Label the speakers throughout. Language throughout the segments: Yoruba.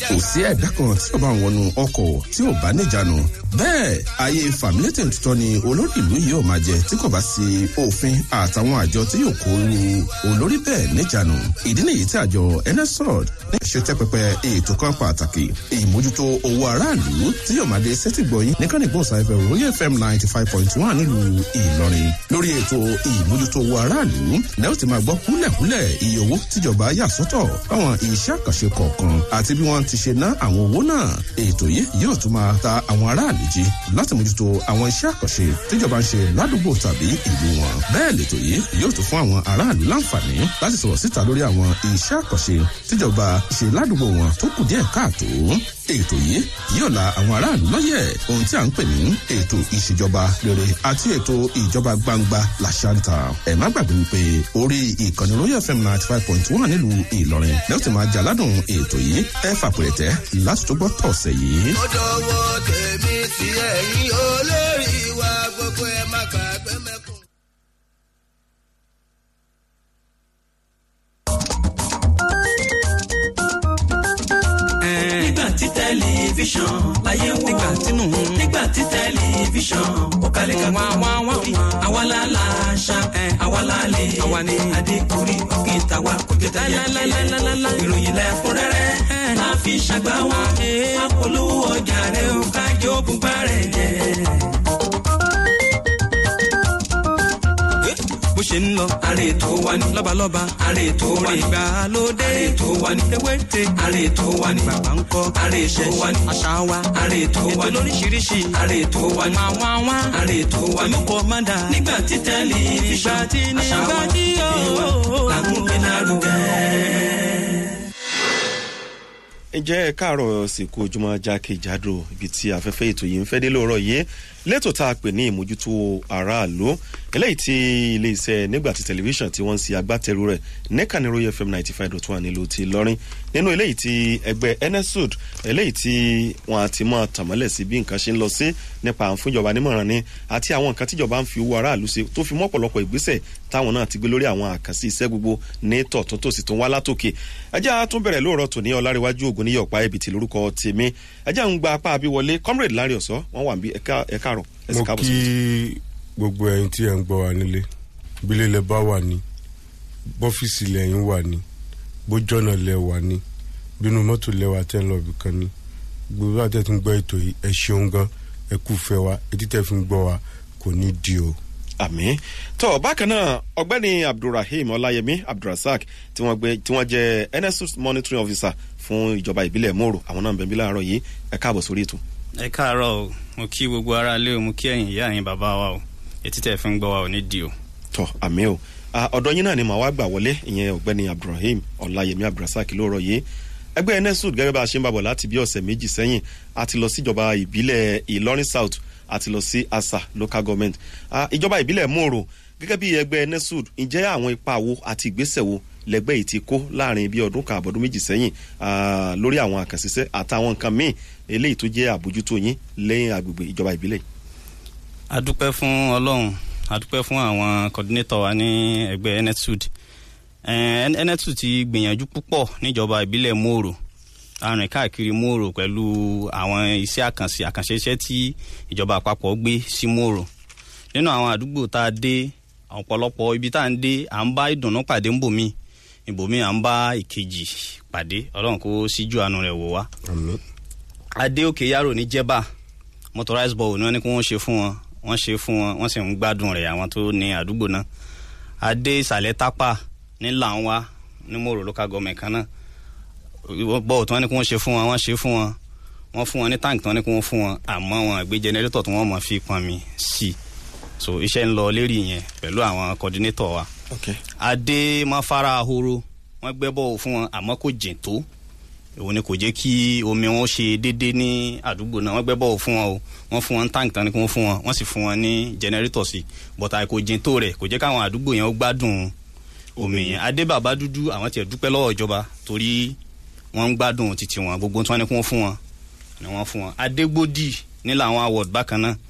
Speaker 1: kò sí ẹ̀dá kan tí ó bá wọnú ọkọ̀ tí ò bá níjànú bẹ́ẹ̀ ayé fàmílétè tuntun ni olórí ìlú yìí ò máa jẹ tí kò bá sí òfin àtàwọn àjọ tí yóò kó lu olórí bẹ́ẹ̀ níjànú ìdí nìyí tí àjọ nsrod ní ìṣètẹ́ pẹpẹ ètò kan pàtàkì ìmójútó owó aráàlú tí yóò máa dé sétí gbọ̀yìn nìkan ìgbóhùnsáfẹ́ royal fm ninety five point one nílùú ìlọrin lórí ètò ìmójútó owó aráàlú lẹ́yìn tí máa gbọ́ kúlẹ̀kúlẹ̀ iye owó tíjọba yà sọ́tọ̀ fáwọn iṣẹ́ àkànṣe kọ̀ọ̀kan àti bí wọ́n ti ṣe ná àwọn owó náà ètò yìí yóò tún máa ta àwọn aráàlú jí láti mójútó àwọn iṣẹ́ àkànṣe tíjọba ń ṣe ládùúgbò tàbí ìlú wọn bẹ́ẹ̀ lètò yìí yóò tún fún àwọn aráàlú láǹfààní láti sọ̀rọ̀ síta lórí àwọn iṣẹ́ àkànṣe tíjọba ṣe ládùúgbò wọn tó kù díẹ̀ káàtó ètò yìí yóò la àwọn aráàlú lọ́yẹ̀ ohun tí à ń pè ní ètò ìṣèjọba rere àti ètò ìjọba gbangba làṣàǹtà ẹ̀ má gbàgbé wípé orí ìkànnì royal fm ninety five point one nílùú ìlọrin lẹ́yìn tí máa jà ládùn ètò yìí ẹ fàpẹ̀rẹ̀tẹ̀ láti tó gbọ́ tọ̀sẹ̀ yìí.
Speaker 2: ó dọwọ́ tèmi tí ẹ̀yin olórí wa gbogbo ẹ̀ má gbàgbé mẹ́kùn.
Speaker 3: nígbà tí tẹlifíṣàn láyé wò nígbà tínú nígbà tí tẹlifíṣàn ó kalẹ̀ ká wá wá wá wí àwa la la ṣá àwa la lè àwa ni adékùnrí òkè tàwa kò jẹ tẹyẹ ìròyìn lẹ́kúnrẹ́rẹ́ máa fi ṣàgbá wa apolówó ọjà rẹ ó kájọ bùbá rẹ jẹ. bó ṣe ń lọ. àrè tó wá ní. lọ́balọ́ba. àrè tó wá ní. ìgbàlódé. àrè tó wá ní. ewéte. àrè tó wá ní. bàbá ń kọ́. àrè tó wá ní. àṣà wa. àrè tó wá ní. ètò lóríṣiríṣi. àrè tó wá ní. máa wá wá. àrè tó wá ní. olùkọ́ máa dà. nígbà tí tẹlifíṣàn. nígbà tí nígbà tí yóò. làkúngbé lárugẹ
Speaker 4: ǹjẹ́ ẹ káàárọ̀ sìnkú ojúmọ́ jákèjádò ibi tí afẹ́fẹ́ ètò yìí ń fẹ́ dé lóòrọ̀ yìí lẹ́tọ̀ tá a pè ní ìmójútó aráàlú eléyìí tí iléeṣẹ́ nígbàtí tẹlifíṣàn tí wọ́n ń ṣe agbátẹrù rẹ̀ nẹ́ka ní royal fm ninety five dot one nílùú ti lọ́rin nínú eléyìí tí ẹgbẹ́ nsud eléyìí tí wọ́n á ti mọ̀ tàmọ́lẹ̀ sí bí nǹkan ṣe ń lọ sí nípa à ń fún ìjọba nímọ̀ràn ni àti àwọn nǹkan tíjọba ń fi owó aráàlú ṣe tó fi mọ́ ọ̀pọ̀lọpọ̀ ìgbésẹ̀ táwọn náà ti gbé lórí àwọn àkànṣe iṣẹ́ gbogbo ní tọ̀tún tòsí tó ń wá látòkè ẹjẹ́ a tún bẹ̀rẹ̀ lóòrọ̀ tòní ọláríwájú ògùn ní yọ̀pá ibi tí lórúkọ tèmi ẹjẹ́ ń gba apá abíwọlé comrade larry ọ̀sọ́ wọ́n wà bí ẹ̀ka àrọ̀
Speaker 5: mo kí gbogbo ẹyin tí ẹ ń gbọ́ wa nílé bílẹ̀ lẹ bá wà ní bọ́fíìsì lẹ́yìn wà ní bójọ́nà lẹ wà ní bínú mọ́tò lẹ́wà tẹ́ ń lọ ibì kan ní gbogbo àti ẹ ti ń gbọ́ ètò yìí ẹ ṣeun gan ẹ kú fẹ́ wa etí tẹ́ fi ń gbọ́ wa kò ní di o.
Speaker 4: àmì tó bákan náà ọgbẹ́ni abdulrahim ọláyẹmí abdulrasaq tí wọ́n gbé tí wọ́n jẹ́ nsus monitoring officer fún ìjọba ìbílẹ̀ mòrò àwọn náà ń bẹ̀ bí láàárọ̀ yìí ẹ káàbọ̀ sórí ètò.
Speaker 6: ẹ káàárọ̀ o mo kí gbogbo ara lé o mo kí ẹ̀yin ìyá ẹ̀yin bàbá wa o etí tẹ̀ fi ń gbọ́ wa ò ní di o.
Speaker 4: tọ àmì o ọ̀dọ̀ yín náà ni màá wá gbà wọlé ìyẹn ọ̀gbẹ́ni abdulrahim ọláyẹmí abdulrasaq lóòrọ̀ yìí ẹgbẹ́ nsud gẹ́gẹ́ bá a ṣe ń bàbọ̀ láti bí ọ̀sẹ̀ méjì sẹ́yìn a ti lọ síjọba ìbílẹ̀ ìlọrin south a ti lọ sí asa local government ìjọba ìbílẹ̀ mòrò gẹ́gẹ́ bí ẹgbẹ́ nsud ǹjẹ́ àwọn ipa wo àti ìgbésẹ̀ wo lẹgbẹ́ yìí ti kó láàrin bí ọdún kan àbọ̀dún méjì sẹ́yìn lórí àwọn àkànṣiṣẹ́ àtàwọn nǹkan míì eléyìí tó jẹ́ àbójútó yín lẹ́yìn agbègbè ìjọba ìbílẹ̀.
Speaker 6: a dúpẹ́ fún ọlọ́run a dúpẹ́ fún àwọn coordinator wa ní ẹgbẹ́ nsud nsud ti gbìyànjú púpọ̀ níjọba ìbílẹ̀ mòrò arìn káàkiri mòrò pẹ̀lú àwọn iṣẹ́ àkànṣe àkànṣe iṣẹ́ tí ìjọba àpapọ̀ gbé sí mòrò nínú àwọn àdúgbò tá a dé ọ̀pọ̀lọpọ̀ ibi tá à ń dé à ń bá ìdùnnú pàdé ń bò míì ibòmí à ń bá ìkejì pàdé ọlọ́run kó síjú àánú rẹ̀ wò wá. adé òkè yàrá ní jẹ́bà motorized ball ni wọ́n ní kí wọ́n ṣe fún wọn wọ́n ṣe fún wọn wọ́n sì ń gbádùn rẹ̀ àwọn tó ní àdúgbò náà. adé ìsàlẹ̀ tápà ní làǹwá ní mòrò local government kan náà bọ́ọ̀ tí wọ́n ní kí wọ́n ṣe fún wọn wọ́n ṣe fún wọn wọ́n fún wọn ní táǹkì tí wọ́n ní kí wọ́n fún wọn àmọ́ wọn gbé jẹnẹrétọ̀ tí wọ́n mọ̀ fi pọn mi sí i so iṣẹ́ ń lọ lérí yẹn pẹ̀lú àwọn coordinator wa.
Speaker 4: Okay.
Speaker 6: adé máfara ahoro wọ́n gbẹ́ bọ́ọ̀ fún wọn àmọ́ kò jìn tó òun ni kò jẹ́ kí omi wọn ṣe déédéé ní àdúgbò náà wọ́n gbẹ́ bọ́ọ̀ fún wọn o wọ́n fún wọn ní táǹkì tán ni kí wọ́n fún wọn wọ́n sì fún wọn ní jẹnẹrétọ̀ sí bọ̀tà kò jìn tó rẹ̀ kò jẹ́ káwọn àdúgbò yẹn ó gbádùn omi yẹn adé bàbá dúdú àwọn tiẹ̀ dúpẹ́ lọ́wọ́ ìjọba torí wọ́n ń gbádùn títí wọn gbogbo tí wọ́n ní kí wọ́n fún wọn ni wọ́n fún wọn adégbòdì nílẹ̀ àwọn award bákan náà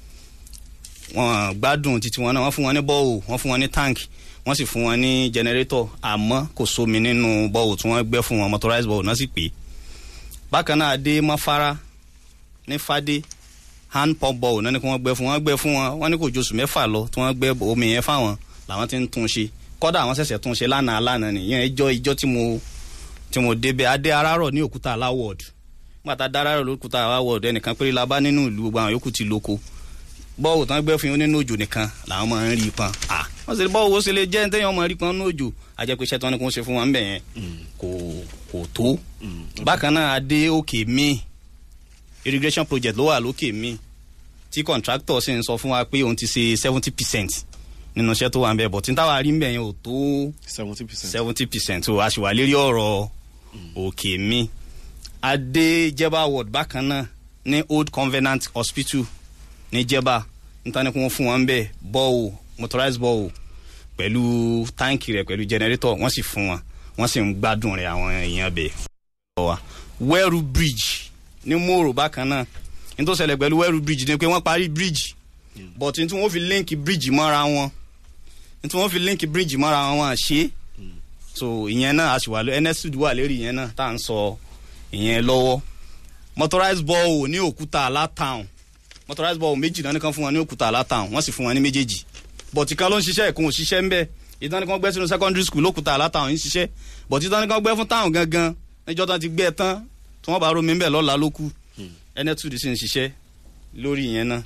Speaker 6: wọn gbádùn títí wọn náà wọn fún wọn ní bọ́ọ̀ wọn fún wọn ní táǹkì wọn sì fún wọn ní jẹnẹrétọ̀ àmọ́ kò sómi nínú bọ́ọ̀ tí wọ́n gbẹ́ fún wọn motorized bọ́ọ̀ náà sì pé bákan náà adé mọ́fárá ní fadé hand pump ball náà ni kí wọ́n gbẹ fún wọn gbẹ fún wọn wọ́n ní kò ju oṣù mẹ́fà lọ tí wọ́n gbẹ omi yẹn fáwọn làwọn ti ń tún ṣe kọ́dà àwọn ṣẹ̀ṣẹ̀ tún ṣe lánàá lánàá nìyẹn ìjọ ìjọ tí mo tí mo débẹ̀ adé arárọ̀ ní òkúta aláwọ̀d nígbàtà dárárọ̀ lókúta aláwọ̀d ẹnìkan péré la bá nínú ìlú gbogbo àwọn yòókù ti lóko bọ́ọ̀wù tán gbẹ́ fún yín nínú òjò nìkan làwọn máa ń rí i pọn à wọ́n sì bọ́ọ̀wù ó sì lè jẹ́ téèyàn máa rí pọn nínú òjò àjẹpẹ́ iṣẹ́ tí wọ́n ní kó ń ṣe fún wọn ń bẹ̀ yẹn kò kò tó bákan náà adé òkè míì irrigation project ló wà lókè míì tí contractor sì ń sọ fún wa pé òun ti ṣe seventy percent nínú iṣẹ́ tó wà ń bẹ̀ bọ̀ tí táwa rí ń bẹ̀ yẹn ò tó
Speaker 4: seventy percent.
Speaker 6: seventy percent o a sì wà lérí ọ̀rọ̀ òkè mi adé jeba ward bákan náà ní old covenant hospital ní jeba níta ni kò wọ́n fún wọn bẹ́ẹ̀ bọ́ọ̀ motorized bọ́ọ̀ pẹ̀lú táǹkì rẹ̀ pẹ̀lú generator wọ́n sì fún wọn wọ́n sì ń gbádùn rẹ̀ àwọn èèyàn bẹ́ẹ̀ wa wẹ́rù bridge ní mòrò bákan náà ní tó ṣẹlẹ̀ pẹ̀lú wẹ́rù bridge ni pé wọ́n parí bridge but ní tí wọ́n fi link bridge mọ́ra wọn ní tí wọ́n fi link bridge mọ́ra wọn wọn à ṣe é so ìyẹn náà àṣìwà lọ nsud wà lérí ìyẹn náà tá à ń sọ ìyẹn lọ́wọ́ motorized ball ní òkúta alátown motorized ball méjì náà nìkan fún wọn ní òkúta alátown wọ́n sì fún wọn ní méjèèjì bọ̀tì kan ló ń ṣiṣẹ́ ìkún òṣìṣẹ́ ń bẹ̀ ìtàn nìkan gbẹ́ sínú secondary school lókúta alátown ń ṣiṣẹ́ bọ̀tì ìtàn nìkan gbẹ́ fún town gangan níjọ́ tán ti gbẹ́ ẹ tán tí wọ́n bá rómi ń bẹ̀ lọ́la ló kù nsud sì ń ṣiṣẹ́ lórí ìyẹn náà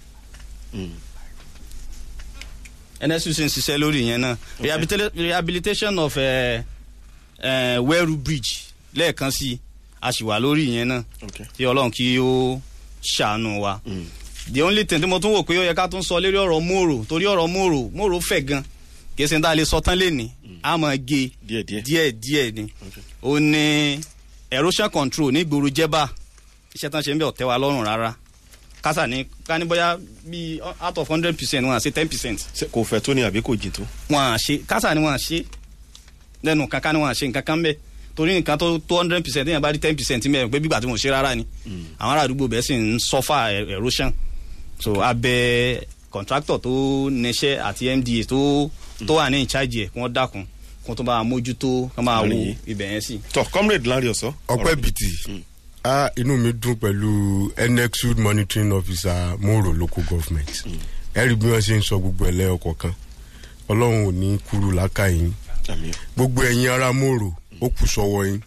Speaker 6: nsud sì ń ṣiṣẹ́ lórí ìyẹn náà Rehabilita- rehabilitation of uh, uh, weru bridge lẹ́ẹ̀kan sí i a sì wà lórí ìyẹn náà
Speaker 4: Okay.
Speaker 6: kí ọlọ́run kí ó ṣàánú wa the only thing tí mo tún wò pé ó yẹ ká tún sọ lérí ọ̀rọ̀ mòrò torí ọ̀rọ̀ mòrò mòrò fẹ̀ gan kì í ṣe ní tá a lè sọ tán léni a máa gé
Speaker 4: Díẹ̀ díẹ̀.
Speaker 6: díẹ̀ díẹ̀ ni ó ní erosion control ní ìgboro jẹ́bà iṣẹ́ tán ṣe ń bẹ̀ ọ̀tẹ́ wa lọ́rùn rárá kásà ní ká ní bóyá bíi out of hundred percent wọn à ṣe ten percent
Speaker 4: Ṣé kò fẹ́ tó ni àbí kò jìn tó.
Speaker 6: wọn à ṣe kásà ni wọn à ṣe lẹ́nu kankan ni wọn à ṣe nǹkan kan bẹ́ẹ̀ torí nǹkan tó tó hundred percent èèyàn bá rí ten percent mẹ́rin pé bígbà tí mo ṣe rárá ni àwọn ará àdúgbò bẹ́ẹ̀ sì ń suffer e- erosion so abẹ contractor tó níṣẹ́ àti mda tó tó wà ní in charge ẹ̀ kí wọ́n dákun kí wọ́n tó bá mójútó kí wọ́n máa wo
Speaker 4: Àárín yìí.
Speaker 6: ibẹ̀ yẹn sí.
Speaker 4: tọ comrade lanre ọsọ.
Speaker 5: ọpẹ bìtì a inú mi dùn pẹ̀lú nexud monitoring officer moro local government ẹ rí bí wọ́n ṣe ń sọ gbogbo ẹ̀ lẹ́yọ kọ̀ọ̀kan ọlọ́run ò ní kúrú lákàyìn
Speaker 4: àmì
Speaker 5: gbogbo ẹ̀yin ará mòrò ó kù sọ́wọ́ yín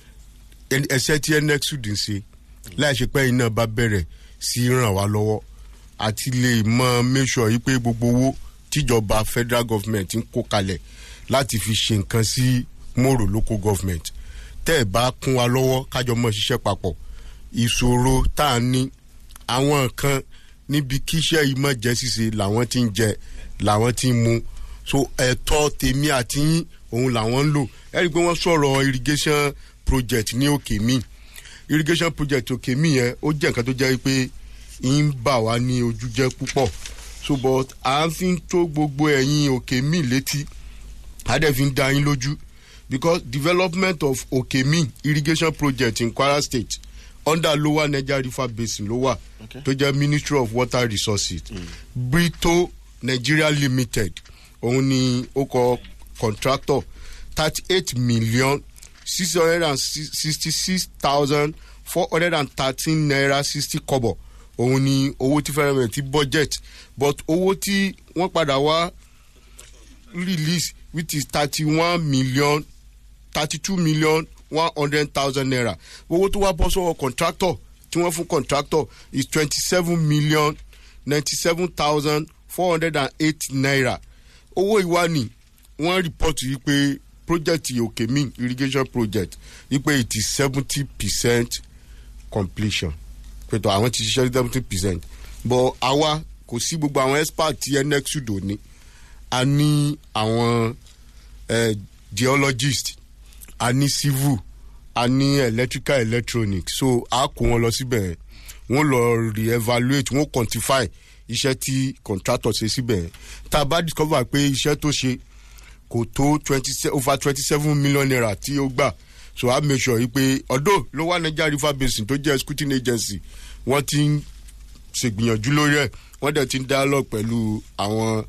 Speaker 5: Ẹn- ẹsẹ̀ tí nexud ń ṣe láì ṣe pé iná bá bẹ̀rẹ̀ sí ràn wá lọ́wọ́ àti lè mọ make sure yìí pé gbogbo owó tíjọba federal government ń kó kalẹ̀ láti fi ṣe nǹkan sí mòrò local government tẹ́ ẹ̀ bá kún wa lọ́wọ́ kájọ mọ́ ṣiṣẹ́ papọ̀ ìṣòro tá a ní àwọn kan níbi kíṣẹ́ yìí mọ̀ jẹ́ ṣíṣe làwọn ti ń jẹ làwọn ti ń mu so ẹ̀tọ́ tèmi àti yín òun làwọn ń lò ẹ rí i pé wọ́n sọ̀rọ̀ irrigation project ní òkè mi irrigation project òkè mi yẹn ó jẹ́ nǹkan tó jẹ́ pé ń bà wá ní ojú jẹ́ púpọ̀ so but à ń fi ń tó gbogbo ẹ̀yin òkè mi létí adẹ́fi ń da yín lójú because development of okemi irrigation project in kwara state under lower niger river basin ló wà
Speaker 4: Okay.
Speaker 5: tó jẹ́ ministry of water resources brito nigeria limited òun ni ó kọ contractor thirty eight million six hundred and sixty six thousand four hundred and thirteen naira sixty kobo òun ni owó tí fẹ́rẹ̀ mẹ́rin ti budget but owó tí wọ́n padà wá release which is thirty-one million thirty-two million one hundred thousand naira owó tó wá bọ́ sọ́wọ́ contractor tí wọ́n fún contractor is twenty-seven million ninety-seven thousand four hundred and eight naira owó ìwá ni wọ́n report yìí pé project okemi irrigation project yìí pé it is seventy percent completion pẹ̀tọ́ àwọn ti ṣiṣẹ́ seventy percent but àwa kò sí gbogbo àwọn expert tí nxu dò ní a ní àwọn eh, geologist a ní civil a ní electrical electronics so a kó wọn lọ síbẹ̀ wọ́n lọ re-evaluate wọ́n quantify iṣẹ́ tí contractor ṣe síbẹ̀ tá a bá discover pé iṣẹ́ tó ṣe kò tó twenty over twenty seven million naira tí ó gbà so a make sure yìí pé ọdọ ló wà niger river basin tó jẹ́ scrutiny agency wọ́n ti ń ṣègbìyànjú lórí ẹ̀ wọ́n dẹ̀ ti ń dialogue pẹ̀lú àwọn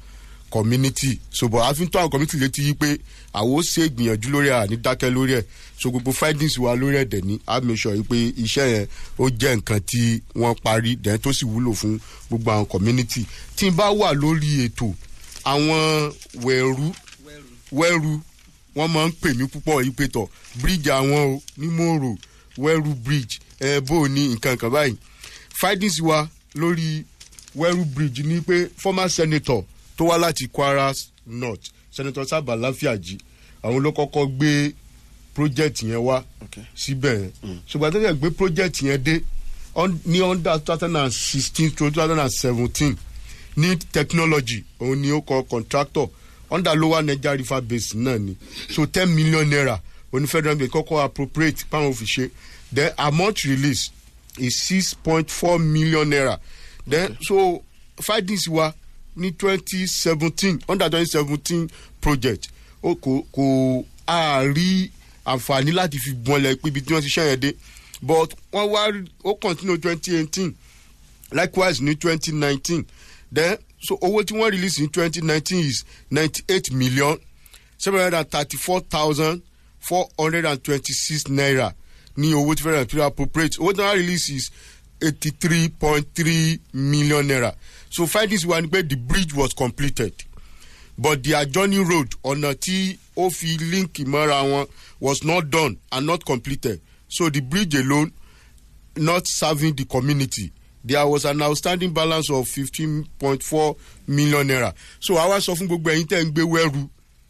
Speaker 5: community so but àfi tó àwọn community létí yí pé àwọn ó ṣe ìgbìyànjú lórí ẹ̀ àní dákẹ́ lórí ẹ̀ so gbogbo findings wa lórí ẹ̀ dẹ̀ ní a make sure yí pé iṣẹ́ yẹn ó jẹ́ nǹkan tí wọ́n parí dẹ̀ tó sì wúlò fún gbogbo àwọn community tí n bá wà lórí ètò àwọn wẹ̀rú wẹ́rù wọ́n máa ń pè mí púpọ̀ yí pé tọ̀ bíríìjì àwọn o ní mòrò wẹ́rù bridge ẹ̀ bó o ní nǹkan kan báyìí findings wa lórí wẹ́rù bridge ni pé former senator tó wá láti kwara north senator sábà láfíàjì àwọn ló kọ́kọ́ gbé project yẹn wá
Speaker 4: Okay.
Speaker 5: síbẹ̀ yẹn ṣùgbọ́n tó yẹ gbé project yẹn dé on- ní under two thousand and sixteen to two thousand and seventeen ní technology òun ni ó kọ contractor under lower niger river basin náà ni so ten million naira òní federal bank kọ́kọ́ appropriate pound fi ṣe then amount release is six point four million naira then so findings wa ní twenty seventeen under twenty seventeen project ó kò kò a rí àǹfààní láti fi gbọ́nlẹ̀ pé ibi tí wọ́n ti ṣẹ́yẹn dé but wọ́n wá ó continue twenty eighteen likewise ní twenty nineteen then so owó tí wọ́n release ní twenty nineteen is ninety eight million seven hundred and thirty four thousand four hundred and twenty six naira ní owó tí federal imperial appropriate owó tí wọ́n release is eighty three point three million naira so findings wa ni pé the bridge was completed but the adjoining road ọ̀nà tí ó fi link mọ́ra wọn was not done and not completed so the bridge alone not serving the community there was an outstanding balance of fifteen point four million naira so àwa sọ fún gbogbo ẹyin tẹ́ ń gbé wẹ́rù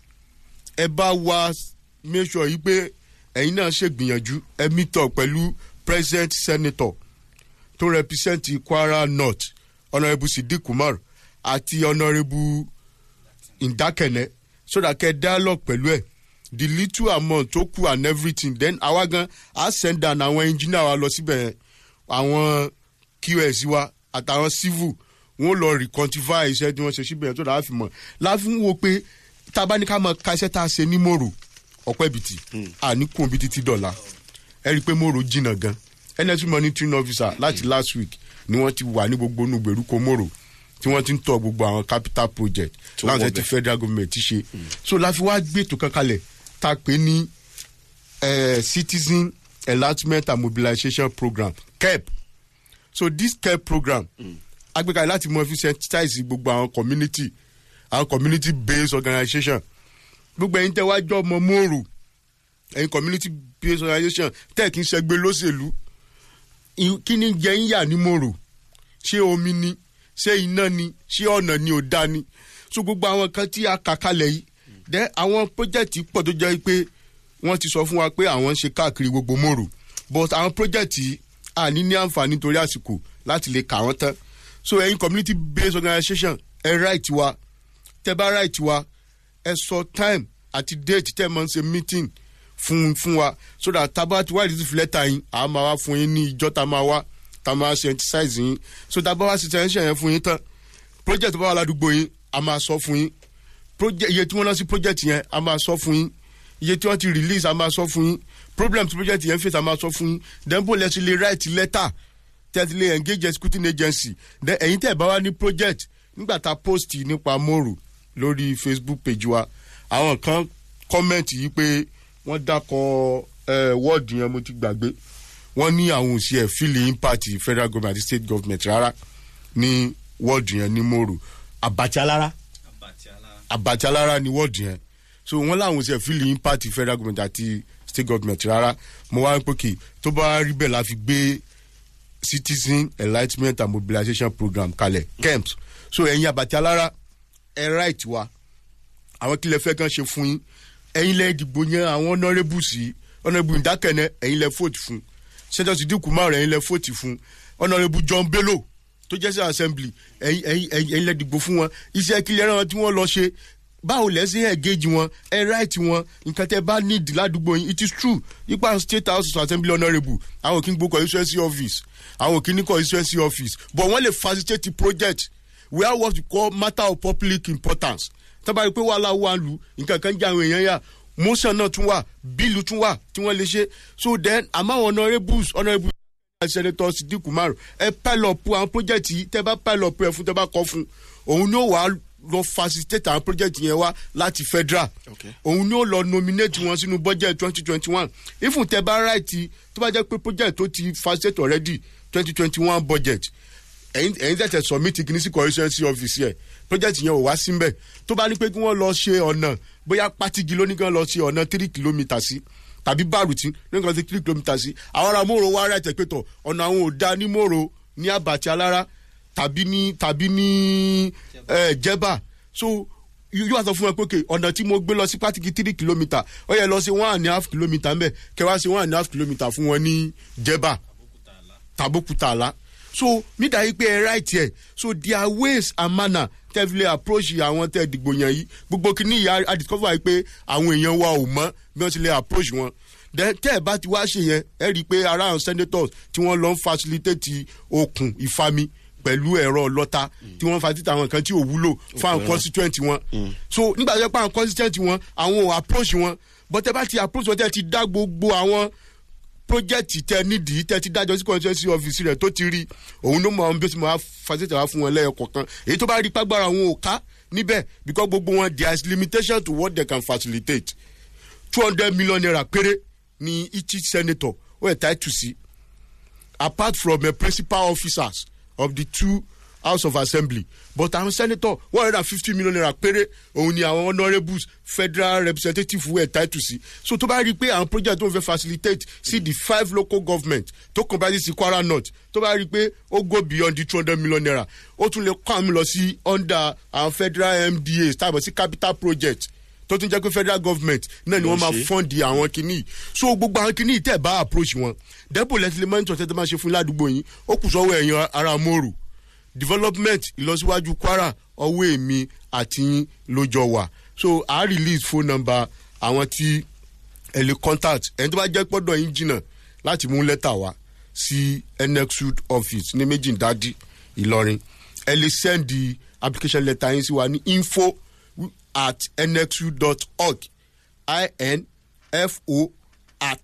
Speaker 5: ẹ bá wa make sure yìí pé ẹ̀yin náà ṣègbìyànjú ẹ meet up pẹ̀lú president senator tó represent kwara north honourable sidik kumar àti honourable ndakene so that kẹ dialogue pẹ̀lú ẹ̀ the little amount tó kù and everything then àwa gan a send down àwọn engineer wa lọ síbẹ̀ yẹn àwọn qs wa àtàwọn civil wọn lọ recontify iṣẹ́ tí wọ́n ṣe síbẹ̀ yẹn tó dáa fi mọ̀ láàfin wo pé tabaníkà máa ka iṣẹ́ tá a ṣe ní mòrò ọ̀pẹ́ bìtì àníkùn bìtì ti dọ̀la ẹ rí i pé mòrò jìnnà gan nsc monitoring officer láti last week ni wọ́n ti wà ní gbogbo inú gbèrúkọ mòrò tí wọ́n ti ń tọ́ gbogbo àwọn capital project
Speaker 4: Tó
Speaker 5: láwọn
Speaker 4: wọ
Speaker 5: tẹ́ ti
Speaker 4: bẹ̀.
Speaker 5: federal government ti ṣe so láfi wá gbé ètò kan kalẹ̀ tá a pè ní eh, citizen enlargement and mobilization program kep so this kep program agbèkalẹ̀ láti mọ fi sensitize gbogbo àwọn community àwọn community based organisation gbogbo ẹ̀yin tẹ́ wá jọ ọmọ mòrò ẹ̀yin community based organisation tẹ́ kí n ṣẹgbẹ́ lóṣèlú i- kí ni jẹ́ ń yà ní mòrò ṣé omi ni ṣé iná ni ṣé ọ̀nà ni ò dá ni so gbogbo àwọn kan tí a kà kalẹ̀ yìí dẹ́ àwọn project pọ̀ tó jẹ́ pé wọ́n ti sọ fún wa pé àwọn ń ṣe káàkiri gbogbo mòrò but àwọn project yìí a ní ní àǹfààní torí àsìkò láti lè kà wọ́n tán so ẹ̀yin community based organisation ẹ right wa tẹ bá right wa ẹ sọ time àti date tẹ mọ ṣe meeting fún fún wa so that tábà tí wàá receive lẹ́tà yín àá máa wá fún yín ní ìjọ tá a máa wá tá a máa sensitize yín so tábà wá sensitize yẹn fún yín tán project bá wà ládùúgbò yín a máa sọ fún yín project iye tí wọ́n lọ sí project yẹn a máa sọ fún yín iye tí wọ́n ti release a máa sọ fún yín problem tí project yẹn face a máa sọ fún yín then bó lẹ́sìn lè write letter tẹ́tí lè engage executing agency then ẹ̀yin tẹ́ ẹ̀ bá wá ní project nígbà tá a post nípa mòrò lórí facebook page wa àwọn kan comment yìí pé wọ́n dákọ̀ ẹ̀ wọ́ọ̀dù yẹn mo ti gbàgbé wọ́n ní àwọn òsì ẹ̀ fílì impact federal government àti state government rárá ní wọ́ọ̀dù yẹn ní mòrò àbàtìalára àbàtìalára ní wọ́ọ̀dù yẹn so wọ́n láwọn òsì ẹ̀ fílì impact federal government àti state government rárá mo wá ń pè kí tó bá rí bẹ́ẹ̀ la fi gbé citizen enlightenment and mobilization program kalẹ̀ camps so ẹ̀yin àbàtì alára ẹ̀ right wa àwọn kílẹ̀ fẹ́ kàn ṣe fún yín ẹ̀yin lẹ́ dìbò yẹn àwọn honourable sí honourable ìdákẹ́nẹ́ ẹ̀yin lẹ́ vote fún senator sidiku márùn ẹ̀yin lẹ́ vote fún honourable john bello tó jẹ́ sí assembly ẹ̀yin ẹ̀yin ẹ̀yin ẹ̀yin lẹ́ dìbò fún wọn iṣẹ́ kílẹ̀ ẹ̀rọ tí wọ́n lọ ṣe báwo lẹ́sìn engage wọn ẹ right wọn nǹkan tẹ́ bá need ládùúgbò yín it is true ipa state house of assembly honourable àwọn òkè ń gbó constituency office àwọn òkè ní constituency office but wọ́n lè facilitate the project we have what we call matter of public importance tábà rí pé wàhálà wà lù nǹkan kan jẹ́ àwọn èèyàn yà motion náà tún wà bíìlù tún wà tí wọ́n lè ṣe so then àmọ́ àwọn honourables honourable senator sidiku maru ẹ pile up àwọn project yìí tẹ bá pile up ẹ fún tẹ bá kọ fún òun ni ó wàá lọ facilitate àwọn project yẹn wá láti federal
Speaker 4: Okay.
Speaker 5: òun ni ó lọ nominate wọn sínú budget twenty twenty one ifun tẹ bá right tó bá jẹ́ pé project tó ti facilitate already twenty twenty one budget ẹ̀yin ẹ̀yin tẹ̀tẹ̀ submit kìíní sí constituency office yẹ project yẹn ò wá síbẹ̀ tó bá ní pé kí wọ́n lọ ṣe ọ̀nà bóyá pátigi ló ní kí wọ́n lọ ṣe ọ̀nà three kilometres sí tàbí bárùtì ló ní kí wọ́n ṣe three kilometres sí àwọn ará mòrò wá rẹ̀ tẹ̀ pé tọ̀ ọ̀nà àwọn ò da ní mòrò ní àbàtì alára tàbí ní tàbí ní ẹ̀ jẹ́bà so yóò wá sọ fún ẹ pé okay ọ̀nà tí mo gbé lọ sí pátigi three kilometre ó yẹ lọ sí one and a half kilometre mbẹ kẹwàá sí one and a half kilometre fún wọn ní jẹ́bà tàbókúta àlá so nídà yìí pé ẹ right ẹ so their ways and manner tẹ́fílẹ̀ approach àwọn tẹ́ dìgbò yẹn yìí gbogbo kìíní yìí a discover yìí pé àwọn èèyàn wa ò mọ́ bí wọ́n ti lè approach wọn then tẹ́ ẹ bá ti wá ṣe yẹn ẹ rí i pé ara àwọn senators tí wọ́n lọ ń facilitate okùn ìfami pẹ̀lú ẹ̀rọ lọ́ta tí wọ́n facilitate àwọn nǹkan tí ò wúlò fún àwọn constituent wọn so nígbà tó yẹ pé àwọn constituent wọn àwọn ò approach wọn but tẹ́ bá ti approach wọn tẹ́ ti dá gbogbo àwọn project tẹ nídìí tẹ ti dájọ sí constituency office rẹ tó ti rí òun ló mọ àwọn bí ó ti máa facilitate wá fún wọn lẹ́yọ kọ̀ọ̀kan èyí tó bá rí pàgbára wọn ò ká níbẹ̀ because gbogbo wọn there is limitation to what they can facilitate two hundred million naira péré ni each senator ó yẹ táìtù sí apart from the principal officers of the two house of assembly but àwọn senator one hundred and fifty million naira péré òun ni àwọn honourables federal representative were title sí so tó bá rí i pé àwọn project tó ń fẹ́ facilitate sí the five local government tó comprise sí kwara north tó bá rí i pé ó go beyond the two hundred million naira ó tún lè kọ́ àmì lọ sí under àwọn federal mdas tàbí sí capital project tó tún jẹ́ pé federal government náà ni wọ́n máa
Speaker 4: ṣe.
Speaker 5: fọ́ǹdì àwọn kìíní so gbogbo àwọn kìíní tẹ̀ bá approach wọn dẹ́pọ̀ lẹ́tìlẹ́mẹ́ntì ọ̀tẹ́ tó máa ṣe fún ládùúgbò yín ó kù sọ́wọ́ ẹ̀yàn ara mòrò development ìlọsíwájú kwara ọwọ́ èmi àti yín lójọ wà so a release phone number àwọn tí ẹ lè contact ẹni tó bá jẹ́ pọ́dọ̀ yín jìnnà láti mú lẹ́tà wá sí nexud office ní méjìdádì ìlọrin ẹ lè send the application letter yín sí wa ní info at nxu.org info at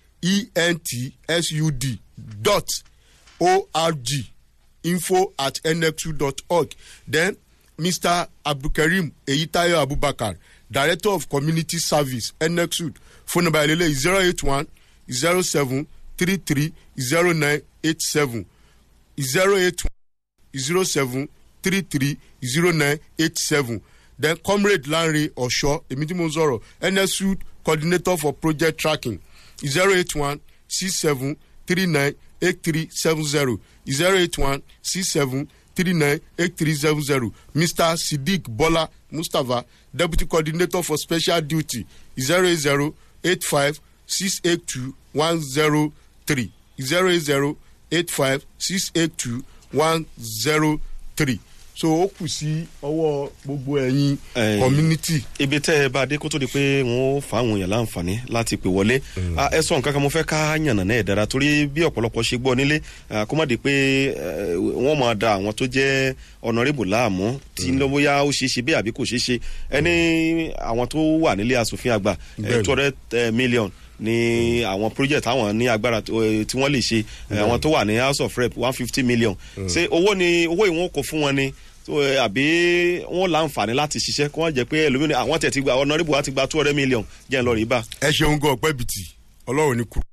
Speaker 5: entsud dot org info at nxu.org then mr abdulkareem eyitayo abubakar director of community service nxud phone number ilele zero eight one zero seven three three zero nine eight seven zero eight one zero seven three three zero nine eight seven then comrade lanre osho èmi tí mo ń sọ̀rọ̀ nsu coordinator for project tracking zero eight one six seven three nine eight three seven zero zero eight one six seven three nine eight three seven zero mr siddiq bola mustapha deputy coordinator for special duty zero eight zero eight five six eight two one zero three zero eight zero eight five six eight two one zero three so ó kù sí ọwọ́ gbogbo ẹ̀yin
Speaker 4: Eh,
Speaker 5: community.
Speaker 4: ibi tẹ́ ẹ bá dé kó tó di pé wọ́n ó fa àwọn èèyàn láǹfààní láti pè wọlé Ah, ẹ sọ nǹkan kan mo fẹ́ ká yànnà náà ẹ̀ dára torí bí ọ̀pọ̀lọpọ̀ ṣe gbọ́ nílé ah, kó má di pé eh, wọ́n máa da àwọn tó jẹ́ ọ̀nàrẹ́bù láàmú tí ń lọ bóyá ó ṣeé ṣe bí àbí kò ṣeé ṣe ẹni àwọn tó wà nílé asòfin àgbà
Speaker 5: Bẹ́ẹ̀ni.
Speaker 4: two hundred million ní àwọn project àwọn ní agbára tó- eh, tí wọ́n lè ṣe Eh, àwọn tó wà ní house of rep one fifty million ṣé owó ni owó ìwọ̀n kò fún wọn ni tó, eh, àbí wọn láǹfààní láti ṣiṣẹ́ kó wọ́n jẹ́ pé ẹlòmíràn àwọn tẹ̀ ti gba ọ̀nàrẹ́bù wa ti gba two hundred million jẹ́ ń lọ rí bá.
Speaker 5: ẹ ṣeun gan ọpẹ bìtì ọlọrun ní kúrò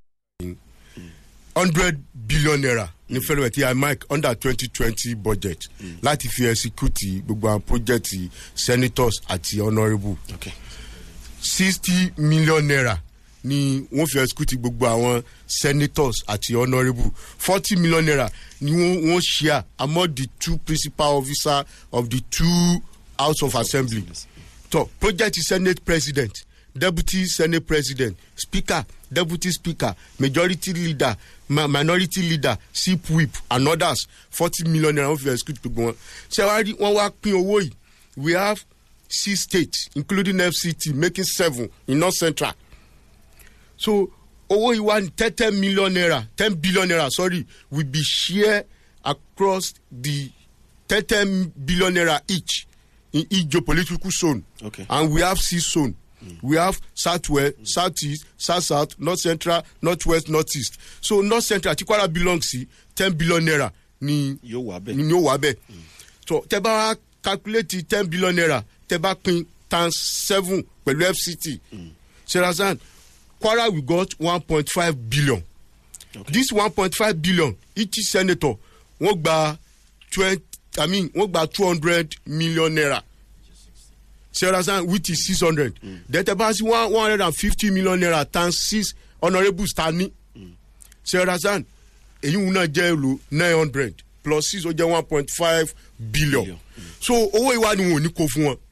Speaker 5: hundred billion naira ní fẹrẹ tí i mic under twenty twenty budget láti fi execute gbogbo àwọn project senators àti honourable
Speaker 4: Okay.
Speaker 5: sixty million naira ni wọ́n fi execute gbogbo àwọn senators àti honourable forty million naira ni wọ́n wọ́n share among the two principal officers of the two house of assembly so project senate president deputy senate president speaker deputy speaker majority leader ma minority leader sip whip and others forty million naira wọ́n fi execute gbogbo wọn ṣé wàá rí wọ́n wá pín owó yìí we have six states including fct making seven in north central so owó yìí wá ní ten ten million naira ten billion naira sorry will be share across the ten ten billion naira each in each geopolitical zone
Speaker 4: Okay.
Speaker 5: and we have six zone we have southwest southeast south south north central northwest northeast so north central tí kwara belong sí ten billion naira ni
Speaker 4: yóò wà bẹ́ẹ̀.
Speaker 5: ni ó wà bẹ́ẹ̀ so tẹ bá wá calculate ten billion naira tẹ bá pin times seven pẹ̀lú fct serасан kwara we got one point five billion okay. this one point five billion each senator wọ́n gba twenty i mean wọ́n gba two hundred million naira serасан which is six hundred then tẹ bá sí one one hundred and fifty million naira times six honourables ta ní serасан èyí wọn náà jẹ́ èlò nine hundred plus six ó jẹ́ one point five billion
Speaker 4: Billion.
Speaker 5: so owó ìwà ni wọn ò ní kó fún wọn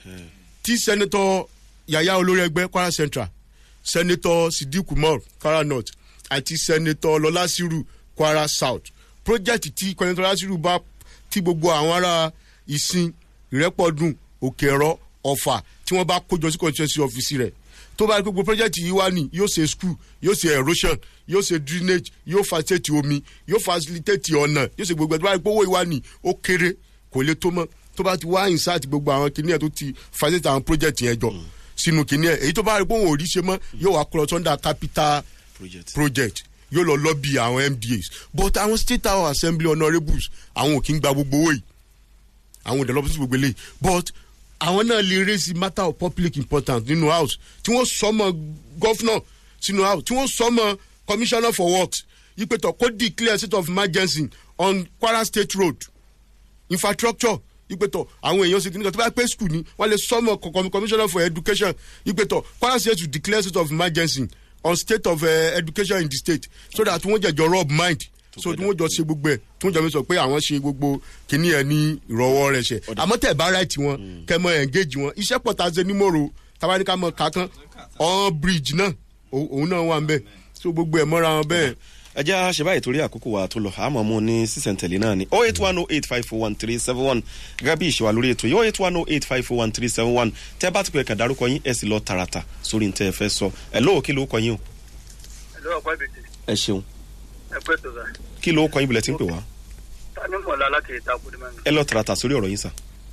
Speaker 5: tí sẹ́nitọ́ yàyà olórí ẹgbẹ́ kwara central sẹ́nitọ́ sidiku mor kwara north àti sẹ́nitọ́ lọ́lásírù kwara south project tí sẹ́nitọ́ lọ́lásírù bá tí gbogbo àwọn ará ìsìn ìrẹ́pọ̀dùn òkèrọ ọ̀fà tí wọ́n bá kójọ sí constituency office rẹ̀ tó bá rí pé gbogbo project yìí wá ní yóò ṣe school yóò ṣe erosion yóò ṣe drainage yóò facilitate omi yóò facilitate ọ̀nà yóò ṣe gbogbo ẹ̀ tó bá rí pé owó ìwá ní ó kéré kò lè tó mọ́ tó bá ti wá insert gbogbo àwọn kìnìyàn tó ti facilitate àwọn project yẹn jọ sínú kìnìyàn èyí tó bá rí pé òun ò rí ṣe mọ́ yóò wá kúrò sọ́ndà capital
Speaker 4: project.
Speaker 5: project yóò lọ lọ́bì àwọn mdas but àwọn state house assembly honourables àwọn ò kí ń gba gbogbo owó yìí àwọn ìdánlọ́pọ̀ sí gbogbo eléyìí but àwọn náà lè raise matter of public importance nínú house tí wọ́n sọmọ governor sínú house tí wọ́n sọmọ commissioner for works ìpètò kó declare state of emergency on kwara state road infrastructure ìpètò àwọn èèyàn ṣe kìnnìkan tó bá pé school ni wọ́n lè sọmọ co- commissioner for education ìpètò kwara state to declare state of emergency on state of uh, education in the state so that wọ́n jẹ̀jọ rub mind so tí wọ́n jọ ṣe gbogbo ẹ̀ tí wọ́n jọ mi sọ pé àwọn ṣe gbogbo kìíní ẹ̀ ní ìrọwọ́ rẹ̀ ṣe àmọ́ tẹ̀ bá right wọn kẹ́ mọ engage wọn iṣẹ́ pọ̀ tá a ṣe ní mòrò tabaníkà mọ̀ kankan on bridge náà òun òun náà wà ń bẹ̀ so gbogbo ẹ̀ mọ́ra wọn bẹ́ẹ̀
Speaker 4: ẹ jẹ́ àṣẹ báyìí torí àkókò wa tó lọ àmọ́ mu ní sísẹ̀ntẹ̀lé náà ni oh eight one oh eight five four one three seven one gẹ́gẹ́ bí ìṣèwà lórí ètò yìí oh eight one oh eight five four one three seven one tẹ́ bá ti pè kàn dárúkọ yín ẹ̀ sì lọ tààràtà sórí ní tẹ́ ẹ fẹ́ sọ ẹ̀ lóò kí ló kọ yín o
Speaker 7: ẹ̀lọ́ ọ̀pá ìbìtì
Speaker 4: ẹ ṣeun
Speaker 7: ẹ̀pẹ́ tó sà
Speaker 4: kí ló kọ yín bilẹ̀ tí ń pè wá
Speaker 7: tani mọ̀lá láti ìta kùdìmọ̀ mi.
Speaker 4: ẹ lọ tààràtà sórí ọ̀rọ̀ yín sà.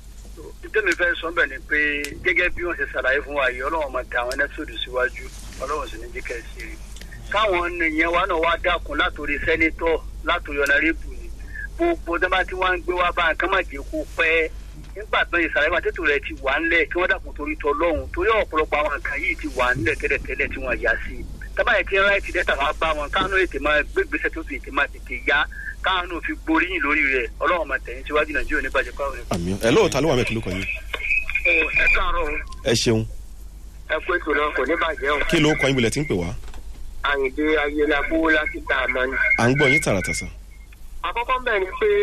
Speaker 7: ìtẹ́mi fẹ́ sọ bẹ́ẹ̀ ni pé gẹ́gẹ́ bí wọ́n ṣe ṣàlàyé fún wa yìí ọlọ́run máa tẹ àwọn ẹnẹ́sọ̀dù síwájú ọlọ́run sì ní jí kẹ́sì rí káwọn ènìyàn wa náà wá dákun látòrí sẹ́nitọ́ látòrí ọ̀nàrẹ́bù ni gbogbo tó bá ti wá ń gbé wá bá nǹkan má jẹ́ kó pẹ́ nígbà tó yẹ sàlàyé tètò rẹ̀ ti wà ńlẹ̀ kí wọ́n dàkún torí tọ́ lọ́hùn torí ọ̀pọ̀lọpọ̀ àwọn nǹkan yìí ti wà ńlẹ̀ tẹ́lẹ̀tẹ́lẹ̀ tí wọ́n yà sí tábà yẹ kí ráìtì dẹ́ta wá bá wọn káwọn ètè máa gbégbèsè tó fi ètè máa tètè yá káwọn náà fi gboríyìn lórí rẹ̀ ọlọ́run máa tẹ̀yìn síwájú nàìjíríà oníbàjẹ́ káwọn
Speaker 4: àmì ẹ lóò ta ló wà mẹ́ kí ló kọ yín
Speaker 7: ẹ káàárọ̀
Speaker 4: ẹ ṣeun
Speaker 7: ẹ kó ètò náà kò ní bàjẹ́ o.
Speaker 4: kí ló kọ yín bilẹ̀ tí ń pè wá
Speaker 7: àyìndé ayélujábó láti ta àmọ́ ni.
Speaker 4: à ń gbọ́ yín tààràtà sà.
Speaker 7: àkọ́kọ́ bẹ́ẹ̀ ni pé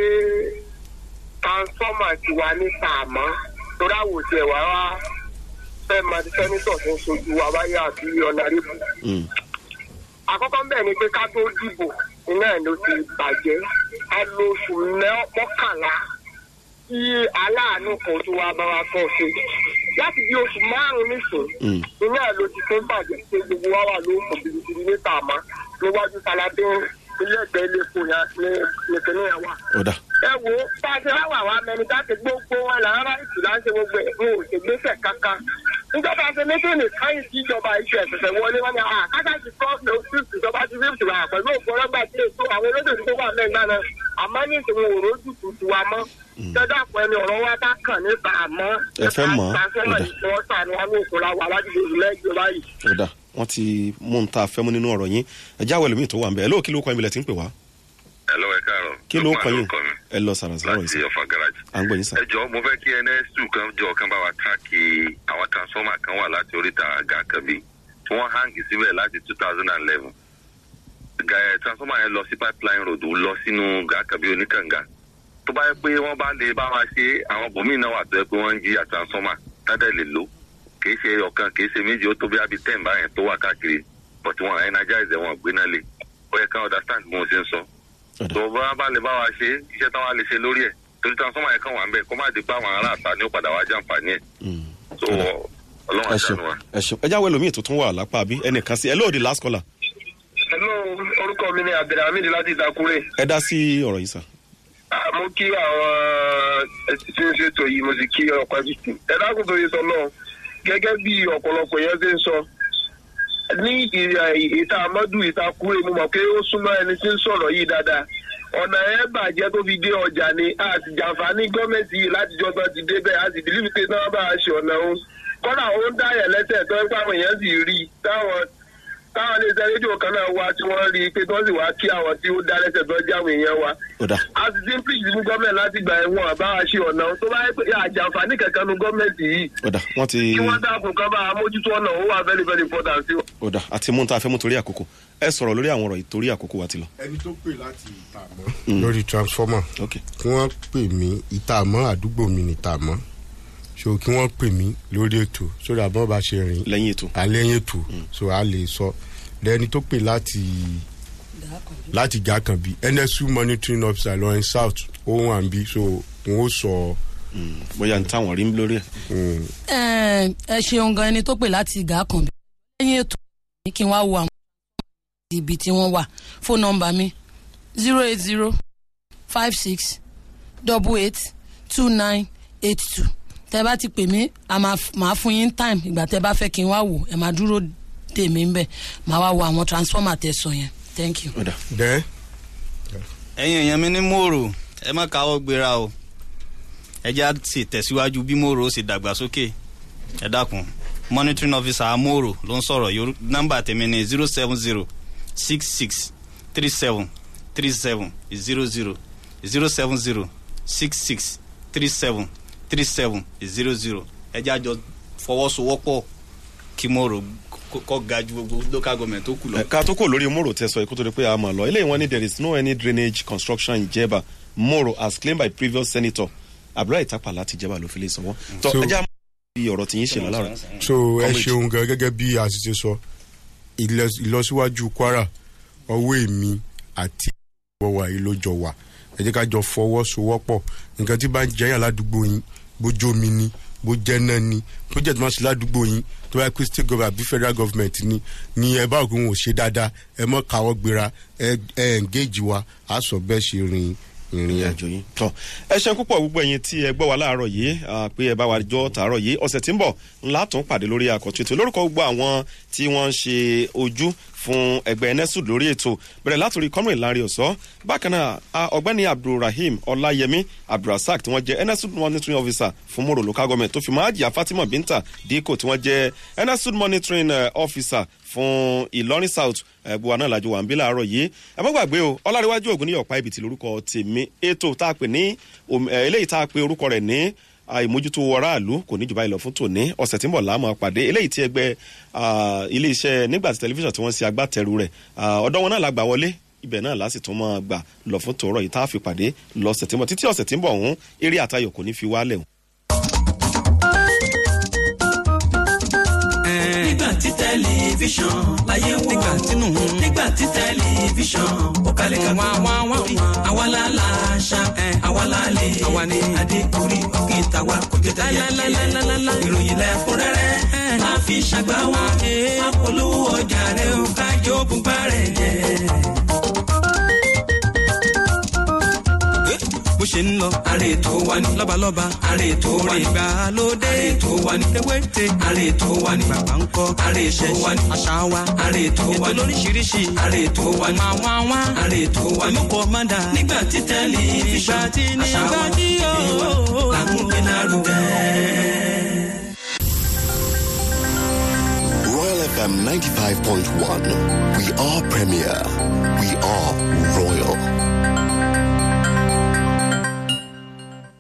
Speaker 7: transformer ti wà ní tààmọ́ torí àwòtí ẹ̀ wá wá fẹ́ máa ti sẹ́nitọ̀ tó ń sojú wa wáyé àti ọ̀nàrẹ́bù.
Speaker 4: Mm.
Speaker 7: àkọ́kọ́ bẹ́ẹ̀ ni pé ká tó dìbò iná ẹ̀ ló ti bàjẹ́ a lo oṣù mẹ́- mọ́kànlá tí aláàánú kan tó wá bá wa kọ́ ṣe láti bí oṣù márùn-ún nísìn
Speaker 4: Mm.
Speaker 7: iná ẹ̀ ló ti tó bàjẹ́ pé gbogbo wa wà ló ń kọ̀ bìrìbìrì ní tààmọ́ níwájú saladé ilé ẹgbẹ́ ilé epo yẹn ní nìkan yẹn wà
Speaker 4: ọ̀dà
Speaker 7: ẹ wo bá a ṣe wá wà wá mẹni tá a ti gbogbo wọn là ń rà ìtì láti gbogbo ẹ wọn ò ṣe gbèsè kankan níjọba ṣe méjèèjì káyìn sí ìjọba iṣẹ ẹsẹsẹ wọlé wọn ni à kájà ti fọọsì lọ fífì ìjọba ti fífì wà pẹlú òkú ọlọgbà tí èso àwọn olóṣèlú tó wà mẹgbà náà àmọ ní ìṣòwò òró jùtù ti wà mọ tẹdá pọ ẹni ọrọ wa bá kàn nípa àmọ
Speaker 4: Ẹ fẹ́ mọ̀ ọ́?
Speaker 7: transformer
Speaker 4: Ọ̀dà.
Speaker 7: ìfọwọ́sà ni wọn ní òkú la wà wájú lẹ́gbẹ̀ẹ́ báyìí.
Speaker 4: ọ̀dà wọ́n ti mú un ta fẹ́ mú nínú ọ̀rọ̀ yín ẹ jáwé ẹlòmíì tó wà ń bẹ̀ ẹ lóò kí ló kọ yín bilẹ̀ tí ń pè wá
Speaker 8: Hello, ẹ káàárọ̀.
Speaker 4: kí ló kọ
Speaker 8: Lukman
Speaker 4: yín
Speaker 8: lórúkọ mi,
Speaker 4: ẹ lọ sàrà sàrà yín
Speaker 8: láti
Speaker 4: sà
Speaker 8: ọ̀fà garage.
Speaker 4: à ń gbọ́ yín sà.
Speaker 8: ẹ jọ mo fẹ́ kí ns2 kan jọ kan bá wa tíráàkì àwọn transformer kan wà láti oríta gàkàbí tí wọ́n hangi síbẹ̀ láti two thousand and eleven. transformer yẹn lọ sí pipeline road lọ sínú gàkàbí oníkànga tó bá yẹ pé wọ́n bá lè bá wa ṣe àwọn bòmíì náà wà tó yẹ pé wọ́n ń jí à transformer tádẹ́ lè lò kìí ṣe ọ̀kan kìí ṣe méjì ó tó bí abi ten báyẹn tó wà káàkiri but wọn energize wọn gbéná lé ó yẹ ká understand bí mo ṣe ń sọ
Speaker 4: ọ̀dà
Speaker 8: tó bá bá lè bá wa ṣe iṣẹ́ táwọn á lè ṣe lórí ẹ̀ torí transformer yẹn kàn wà ń bẹ̀ kó má di pé àwọn aráàta ni ó padà wá jàǹfààní ẹ̀
Speaker 4: Mm.
Speaker 8: so ọlọ́run
Speaker 4: ẹ ṣeun
Speaker 8: àṣàánú wa.
Speaker 4: ẹ ṣeun ẹ jáwé ẹlòmíì tó tún wà lápá bí ẹnìkan sí ẹ lóò di last caller
Speaker 7: hello orúkọ mi ni abdulhamid láti ìtakùrẹ́.
Speaker 4: ẹ dá sí ọ̀rọ̀ yìí sà.
Speaker 7: Ah, mo kí àwọn tí ń ṣètò yìí mo sì kí ọkọ ẹbí ẹ dákun tó yẹ sọ náà gẹ́gẹ́ bí ọ̀pọ̀lọpọ̀ yẹn ṣe ń sọ ní ìta amadu ìta kúrè mo mọ̀ pé ó súnmọ́ ẹni tí ń sọ̀rọ̀ yìí dáadáa
Speaker 9: ọ̀nà ẹ̀ bàjẹ́ tó fi dé ọjà ni a sì jàǹfààní gọ́ọ̀mẹ̀ntì yìí láti jọ tán ti dé bẹ́ẹ̀ a sì bìlíbi pé náà bá a ṣe ọ̀nà òun kọ́nà ó ń dáyẹ̀ lẹ́sẹ̀ tó ń pàwọn èèyàn sì rí i táwọn táwọn iléeṣẹ́ rédíò kan náà wá tí wọ́n rí i pé tó sì wá kí àwọn tí ó dá lẹ́sẹ̀ tó jáwé èèyàn wa
Speaker 4: ó dà
Speaker 9: a sì ti ń pèsè fún gọ́ọ̀mẹ̀ntì láti gbà ẹ̀wọ̀n àbá a ṣe ọ̀nà òun tó bá yẹ pé àjàǹfààní kankan nu gọ́ọ̀mẹ̀ntì yìí
Speaker 4: ó dà wọ́n ti
Speaker 9: kí wọ́n dákun kan bá a mójútó ọ̀nà ó wà very very important sí wọn.
Speaker 4: ó dà àti mú un tá a fẹ́ mú torí àkókò ẹ sọ̀rọ̀ lórí àwọn ọ̀rọ̀ yìí torí àkókò wa ti lọ.
Speaker 5: ẹni tó pè láti ìtààmọ́ lórí transformer
Speaker 4: ok
Speaker 5: kí wọ́n pè mí ìtààmọ́ àdúgbò mi ní ìtààmọ́ so kí wọ́n pè mí lórí ètò sórí àbọ̀ bá ṣe rìn
Speaker 4: lẹ́yìn ètò
Speaker 5: àlẹ́yìn ètò so a lè sọ lẹ́ni tó pè láti láti gàkànbí nsu monitoring officer lọ́rin south ó wà ń bí so n ó sọ
Speaker 4: bóyá ní táwọn rí lórí ẹ̀.
Speaker 5: mm,
Speaker 10: ẹ ẹ ṣeun gan ẹni tó pè láti ìgá kan bí lẹ́yìn ètò ní kí n wá wo àwọn ibi tí wọ́n wà fóònù nọ́mbà mi zero eight zero five six double eight two nine eight two tẹ bá ti pè mí a máa f- máa fún yín time ìgbà tẹ bá fẹ́ kí n wá wò ẹ máa dúró dè mí ń bẹ̀ máa wá wo àwọn transformer tẹ sọ yẹn thank you.
Speaker 4: ó dà
Speaker 5: dẹ́
Speaker 6: ẹ̀yin èèyàn mi ní mòrò ẹ má káwọ́ gbéra o ẹ já sì tẹ̀síwájú bí mòrò ó sì dàgbàsókè ẹ dákun monitoring officer amòrò ló ń sọ̀rọ̀ yorù nọ́mbà tèmi ní zero seven zero six six three seven three seven zero zero zero seven zero six six three seven three seven zero zero ẹ já jọ fọwọ́sowọ́pọ̀ kí mòrò kó- kó ga ju gbogbo local government tó kù lọ.
Speaker 4: Ẹ, ká tó kò lórí moro tẹ sọ ikú tó di pé a mọ̀ lọ eléyìí wọn ní there is no any drainage construction in jeba moro as claimed by previous senator abdullahi tapa láti jeba ló fi lè sanwó. tọ
Speaker 5: So-
Speaker 4: ẹja bí ọ̀rọ̀ tí yín ṣe lọ́la
Speaker 5: so ẹ
Speaker 4: Comrade.
Speaker 5: ṣeun gan gẹ́gẹ́ bí a ti ṣe sọ ìlọs- ìlọsíwájú kwara ọwọ́ èmi àti ìwọ̀wà yìí ló jọ wà ẹ jẹ́ ká jọ fọwọ́sowọ́pọ̀ nǹkan tí bá ń jẹ́yà ládùúgbò yín bójú omi ni bó jẹ́ náà ni project máa ṣe ládùúgbò yín tó bá yẹ pé state government àbí federal government ni ni ẹ bá òkú wọn ò ṣe dáadáa ẹ mọ́ káwọ́ gbéra ẹ ẹ engage wa á sọ bẹ́ẹ̀ ṣe rin ìrìn
Speaker 4: ìrìn
Speaker 5: àjò.
Speaker 4: àjò yín tọ ẹ ṣeun púpọ̀ gbogbo ẹ̀yin tí ẹ gbọ́ wa láàárọ̀ yìí ah, pé ẹ bá wa jọ tààrọ̀ yìí ọ̀sẹ̀ tí ń bọ̀ ńlá tún pàdé lórí àkọ́tún ètò lórúkọ gbogbo àwọn tí wọ́n ń ṣe ojú fún ẹgbẹ́ nesud lórí ètò bẹ̀rẹ̀ látòrí comrade larry ọ̀sọ́ bákan náà ah, ọ̀gbẹ́ni abdulrahim ọláyẹmí abdulrasaq tí wọ́n jẹ́ nesud monitoring officer fún moro local government tó fi máa jìyà fatima binta diko tí wọ́n jẹ́ nesud monitoring eh, officer fún ìlọrin south ẹgbẹ́ wa náà lájọ wà ń bí láàárọ̀ yìí ẹ má gbàgbé o ọláríwájú ògùn ní ọ̀pá ibìtì lórúkọ tèmi ètò tá a pè ní òm- ẹ, eléyìí tá a pè orúkọ rẹ̀ ní àìmójútó aráàlú kò ní jù báyìí lọ fún tòní ọ̀sẹ̀ tí ń bọ̀ láàmú pàdé eléyìí tí ẹgbẹ́ ah, iléeṣẹ́ nígbà tí tẹlifíṣàn tí wọ́n ṣe agbátẹrù rẹ̀ ah, ọ̀dọ́ wọn náà la gbà wọlé ibẹ̀ náà láti tún máa gbà lọ fún tòórọ̀ yìí tá a fi pàdé lọ́sẹ̀ tí ń bọ̀ títí ọ̀sẹ̀ tí ń bọ̀ ọ̀hún eré àtayọ̀ kò ní fi wálẹ̀ o.
Speaker 3: nígbà tí tẹlifíṣàn láyé wò nígbà tínú nígbà tí tẹlifíṣàn ó kalẹ̀ ká wá wá wá wá àwa la la ṣá àwa la lè àwa ni adékùnrí òkè tàwa kò jẹ́ tẹ̀yẹ ìròyìn lẹ́kúnrẹ́rẹ́ máa fi ṣàgbá wa máa polówó ọjà rẹ̀ ó kájọ bùbá rẹ̀ jẹ́. bó ṣe ń lọ. àrè tó wà ní. lọ́balọ́ba. àrè tó wà ní. ìgbàlódé. àrè tó wà ní. ewéte. àrè tó wà ní. bàbá ń kọ́. àrè tó wà ní. àṣà wa. àrè tó wà ní. ètò lóríṣiríṣi. àrè tó wà ní. máa wá wá. àrè tó wà ní. olùkọ́ máa dà. nígbà tí tẹlifíṣàn. nígbà tí nígbà tí yóò. làkúnpẹ́ lárugẹ.
Speaker 11: Royal FM 95.1. We are premier. We are royal.